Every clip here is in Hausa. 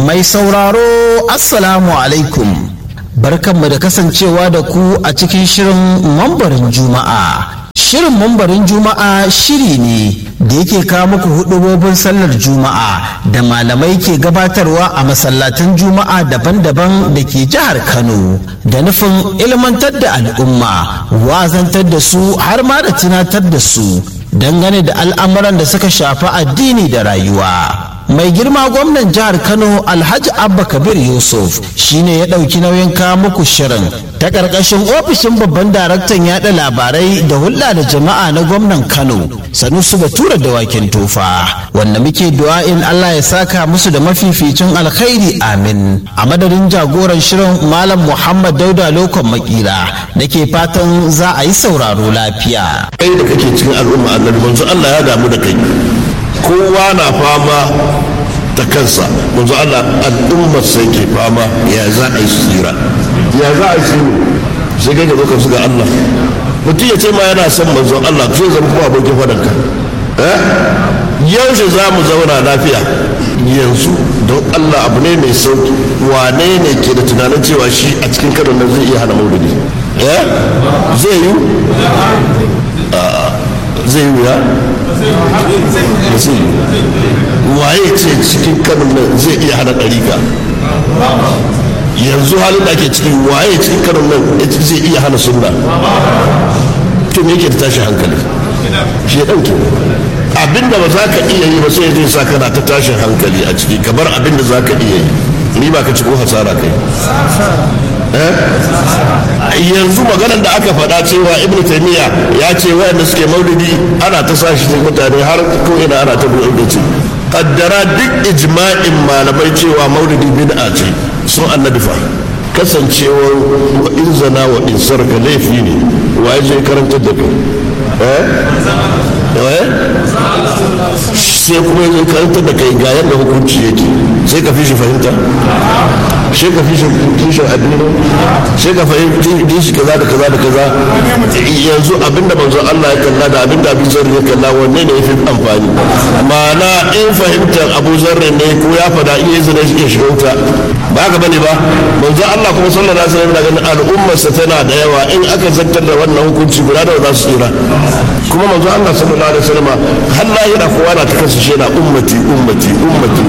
Mai sauraro Assalamu alaikum. Barkanmu da kasancewa da ku a cikin shirin mambarin Juma'a. Shirin mambarin Juma'a shiri ne da yake kawo muku hudubobin sallar Juma'a da malamai ke gabatarwa a masallatan Juma'a daban-daban da ke jihar Kano da nufin ilmantar da al'umma, wazantar da su har ma da tunatar da su dangane da al'amuran da suka shafi addini da rayuwa. mai girma gwamnan jihar kano alhaji abba kabir yusuf shine ya ɗauki nauyin kawo muku shirin ta ƙarƙashin ofishin babban daraktan yaɗa labarai da hulɗa da jama'a na gwamnan kano sanusu batura da wakin tofa wanda muke du'a'in allah ya saka musu da mafificin alkhairi amin a madadin jagoran shirin malam muhammad dauda lokon makira nake fatan za a yi sauraro lafiya kai da kake cikin al'umma annabi manzo allah ya damu da kai kowa na fama ta kansa manzo Allah al'ummar sai ke fama ya za a yi tsira ya za a yi tsira sai kai gaba su ga Allah mutum ya ce ma yana son manzo Allah zai zama kuma abokin fadanka yaushe za mu zauna lafiya yanzu don Allah abu ne mai sauki wane ne ke da tunanin cewa shi a cikin karon nan zai iya hana maulidi zai yi zai yi ya waye ce cikin kanin nan zai iya hana ɗarika yanzu halin da ake cikin waye cikin kanin nan zai iya hana sunna to me yake da tashi hankali shi ya ɗauke abinda ba za ka iya yi ba sai zai sa kana ta tashin hankali a ciki kamar abinda za ka iya yi ni ba ka ci ko hasara kai yanzu maganar da aka faɗa cewa ibnu taymiya ya ce wayanda suke maulidi ana ta sa shi mutane har ko ina ana ta buɗe da ce kaddara duk ijma'in malamai cewa maulidi bid'a ce sun annabi fa kasancewar wa in zana wa in sarka laifi ne wa ya je karantar da kai eh sai kuma ya karantar da kai ga yadda hukunci yake sai ka fi shi fahimta sai ka fi shi kishin addini sai ka fahimci shi kaza da kaza da kaza yanzu abinda manzon Allah ya kalla da abinda Abu Zarri ya kalla wanne ne yafi amfani ma'ana in fahimtar Abu Zarri ne ko ya fada in yi zina shi shiga wuta ba haka bane ba manzon Allah kuma sallallahu alaihi wasallam ganin al'ummarsa tana da yawa in aka zartar da wannan hukunci guda da za su tsira kuma manzon Allah sallallahu alaihi wasallam har lahira kowa na ta kansa shi yana ummati ummati ummati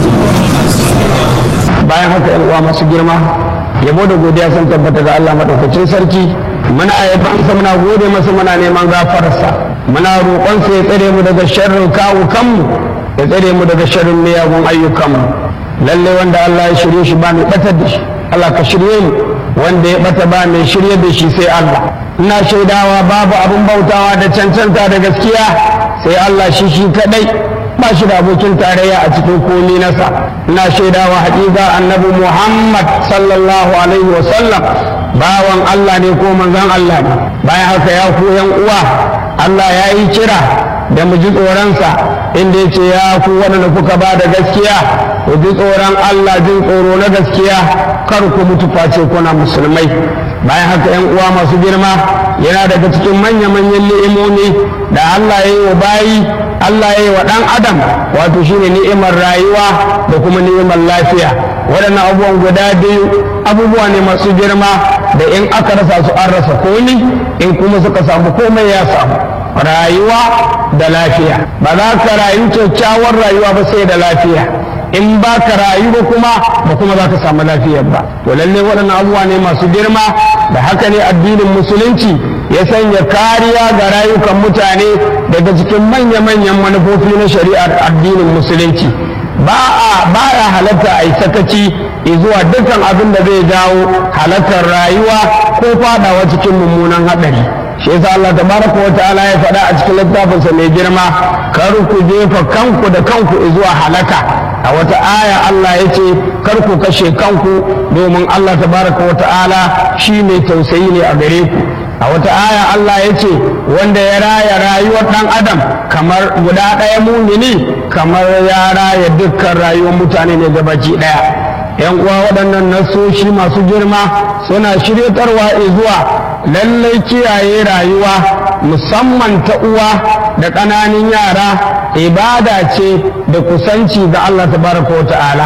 ummati bayan haka yan uwa masu girma yabo da godiya sun tabbata ga Allah madaukakin sarki muna ayyabansa muna gode masa muna neman gafararsa muna roƙonsa ya tsare mu daga sharrin kawo kanmu ya tsare mu daga sharrin miyagun ayyukanmu lalle wanda Allah ya shirye shi ba mai batar da shi Allah ka shirye mu wanda ya bata ba mai shirye da shi sai Allah ina shaidawa babu abin bautawa da cancanta da gaskiya sai Allah shi shi kadai ba shi da abokin tarayya a cikin komi nasa ina shaidawa haƙiƙa annabi muhammad sallallahu alaihi wasallam bawan allah ne ko manzon allah ne bayan haka ya ku yan uwa allah ya yi kira da mu ji tsoronsa inda ya ce ya ku waɗanda kuka ba da gaskiya ku ji tsoron allah jin tsoro na gaskiya kar ku mutu face kuna musulmai bayan haka yan uwa masu girma yana daga cikin manya-manyan ni'imomi da allah ya yi wa bayi Allah ya yi wa ɗan adam wato shine ni'imar rayuwa da kuma ni'imar lafiya waɗannan abubuwan guda biyu abubuwa ne masu girma da in aka rasa su an rasa komi in kuma suka samu komai ya samu rayuwa da lafiya ba za ka rayu kyakkyawar rayuwa ba sai da lafiya in ba ka rayu ba kuma ba kuma za ka samu lafiyar ba to lalle waɗannan abubuwa ne masu girma da haka ne addinin musulunci ya sanya kariya ga rayukan mutane daga cikin manya-manyan manufofi na shari'ar addinin musulunci ba a ba ya halatta a yi sakaci zuwa dukkan abin da zai jawo halattar rayuwa ko fadawa cikin mummunan haɗari shi yasa Allah tabaraka wa ta'ala ya faɗa a cikin littafinsa mai girma kar ku jefa kanku da kanku zuwa halaka a wata aya Allah ya ce kar ku kashe kanku domin Allah tabaraka wa ta'ala shi mai tausayi ne a gare ku a wata aya Allah ya ce wanda ya raya rayuwar ɗan adam kamar guda ɗaya mumini kamar ya raya dukkan rayuwar mutane ne gabaki ɗaya yan uwa waɗannan nasoshi masu girma suna shiryatarwa zuwa lallai kiyaye rayuwa musamman ta uwa da ƙananan yara ibada ce da kusanci ga Allah tabaraka wa ta'ala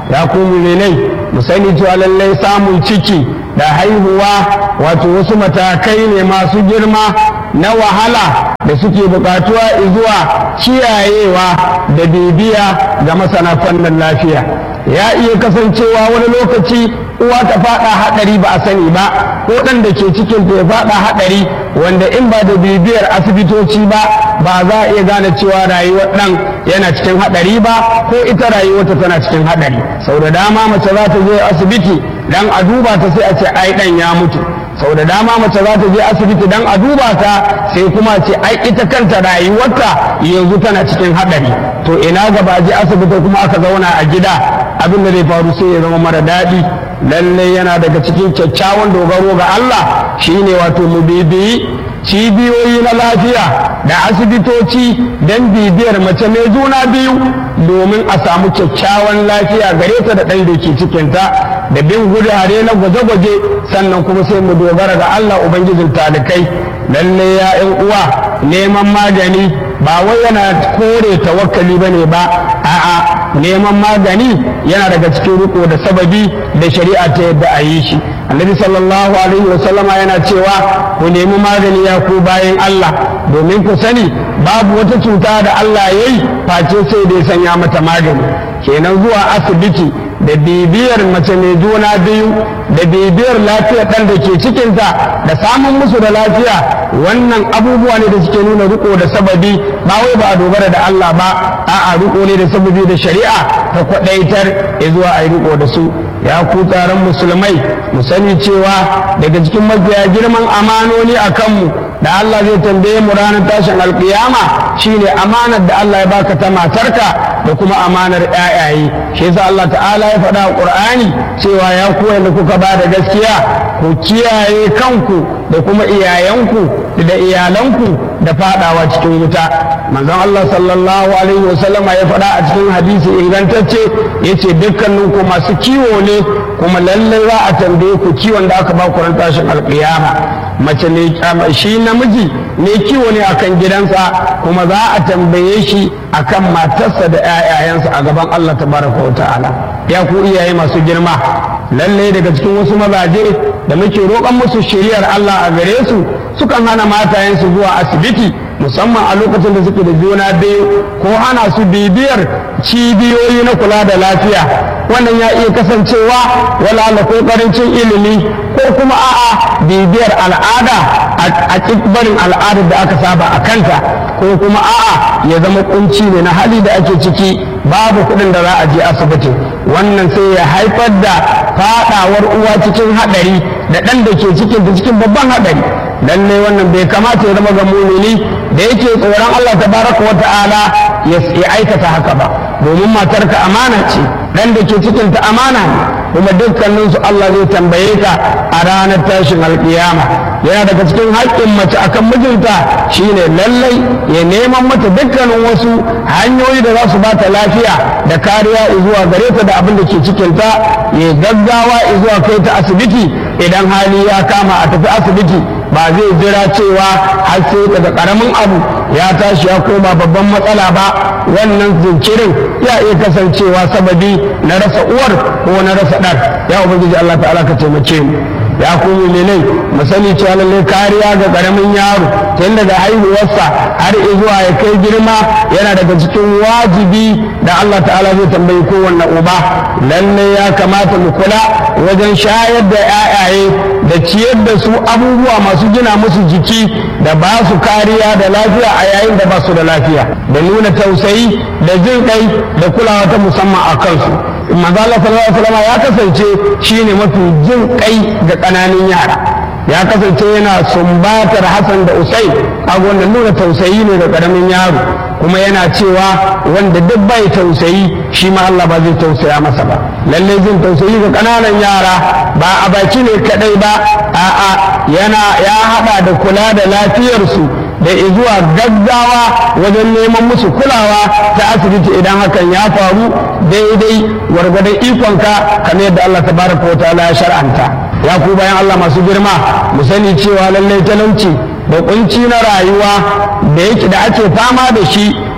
ya ku muminai mu sani cewa lallai samun ciki da haihuwa wato wasu matakai ne masu girma na wahala da suke bukatuwa zuwa kiyayewa da bibiya ga masana fannin lafiya ya iya kasancewa wani lokaci uwa ta fada hadari ba a sani ba ko ɗan da ke cikin ta ya fada hadari wanda in ba da bibiyar asibitoci ba ba za a iya gane cewa rayuwar ɗan yana cikin hadari ba ko ita rayuwarta tana cikin hadari sau da dama mace za ta je asibiti dan a duba ta sai a ce ai ɗan ya mutu sau da dama mace za ta je asibiti dan a duba ta sai kuma ce ai ita kanta rayuwarta yanzu tana cikin hadari to ina gaba je asibiti kuma aka zauna a gida abin da zai faru sai ya zama mara daɗi lallai yana daga cikin kyakkyawan dogaro ga Allah shine wato mu bibiyi cibiyoyi na lafiya da asibitoci don bibiyar mace mai juna biyu domin a samu kyakkyawan lafiya gare ta da ɗan da ke cikinta da bin gudare na gwaje-gwaje sannan kuma sai mu dogara ga Allah Ubangijin talikai lalle ya uwa neman magani ba wai yana kore tawakkali ba ne ba a'a neman magani yana daga cikin riko da sababi da shari'a ta yadda a yi shi annabi sallallahu alaihi wa sallama yana cewa ku nemi magani ya ku bayan Allah domin ku sani babu wata cuta da Allah ya yi face sai da ya sanya mata magani kenan zuwa asibiti da bibiyar mace mai juna biyu da bibiyar lafiyar ɗan da ke cikinta da samun musu da lafiya wannan abubuwa ne da suke nuna riko da sababi ba wai ba a dogara da Allah ba a'a riko ne da sababi da shari'a ta kwaɗaitar ya zuwa a yi riko da su ya ku taron musulmai mu sani cewa daga cikin mafiya girman amanoni a kanmu da Allah zai tambaye mu ranar tashin alkiyama shine amanar da Allah ya baka ta matarka da kuma amanar ƴaƴaye shi yasa Allah ta'ala ya faɗa a Qur'ani cewa ya ku da kuka ba da gaskiya ku kiyaye kanku da kuma iyayenku da iyalanku da fadawa cikin wuta manzon Allah sallallahu alaihi wasallam ya faɗa a cikin hadisi ingantacce yace dukkanin ku masu kiwo ne kuma lalle za a tambaye ku kiwon da aka ba ku ran tashin alƙiyama mace ne shi namiji ne kiwo ne akan gidansa kuma za a tambaye shi akan matarsa da 'ya'yayansa a gaban Allah tabaraka wa ta'ala ya ku iyaye masu girma lalle daga cikin wasu mazaje da muke roƙon musu shiriyar Allah a gare su sukan hana matayensu zuwa asibiti musamman a lokacin da suke da juna biyu ko hana su bibiyar cibiyoyi na kula da lafiya wannan ya iya kasancewa wala ko karancin ilimi ko kuma a'a bibiyar al'ada a barin al'adar da aka saba a kanta ko kuma a'a ya zama kunci ne na hali da ake ciki babu kuɗin da za a je asibiti wannan sai ya haifar da fadawar uwa cikin haɗari da ɗan da ke cikin da cikin babban haɗari lallai wannan bai kamata ya zama ga mumini da yake tsoron Allah tabaraka wa ta'ala ya aikata haka ba domin matarka amana ce dan da ke cikin ta amana ne kuma dukkanin su Allah zai tambaye ka a ranar tashin alkiyama yana daga cikin haƙƙin mace akan mijinta shine lallai ya neman mata dukkanin wasu hanyoyi da za su bata lafiya da kariya zuwa gare ta da abin da ke cikin ta ya gaggawa zuwa kai ta asibiti idan hali ya kama a tafi asibiti ba zai jira cewa har sai daga karamin abu ya tashi ya koma babban matsala ba wannan jinkirin ya iya kasancewa sababi na rasa uwar ko na rasa ɗan ya ubangiji Allah ta'ala ka taimake mu ya kuma menai mu sani cewa lalle kariya ga karamin yaro tun daga haihuwarsa har zuwa ya kai girma yana daga cikin wajibi da Allah ta'ala zai tambayi kowanne uba lalle ya kamata mu kula wajen shayar da 'ya'yaye da ciyar da su abubuwa masu gina musu jiki da ba su kariya da lafiya a yayin da ba su da lafiya da nuna tausayi da jin kai da kulawa ta musamman a kansu manzo Allah sallallahu alaihi wasallam ya kasance shine mafi jin kai ga ƙananan yara ya kasance yana sumbatar Hassan da Usain a wannan nuna tausayi ne ga ƙaramin yaro kuma yana cewa wanda duk bai tausayi shi ma Allah ba zai tausaya masa ba lalle jin tausayi ga ƙananan yara ba a baki ne kadai ba a'a yana ya hada da kula da lafiyarsu da zuwa gaggawa wajen neman musu kulawa ta asibiti idan hakan ya faru daidai gwargwadon ikonka kamar yadda Allah tabaraka wa ta'ala ya shar'anta ya ku bayan Allah masu girma mu sani cewa lallai talauci da kunci na rayuwa da yake da ake fama da shi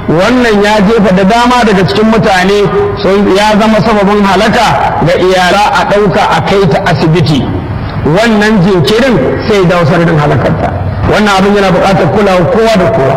wannan ya jefa da dama daga cikin mutane sun ya zama sababin halaka ga iyala a ɗauka a kai ta asibiti wannan jinkirin sai da wasu halakarta wannan abin yana buƙatar kulawa kowa da kowa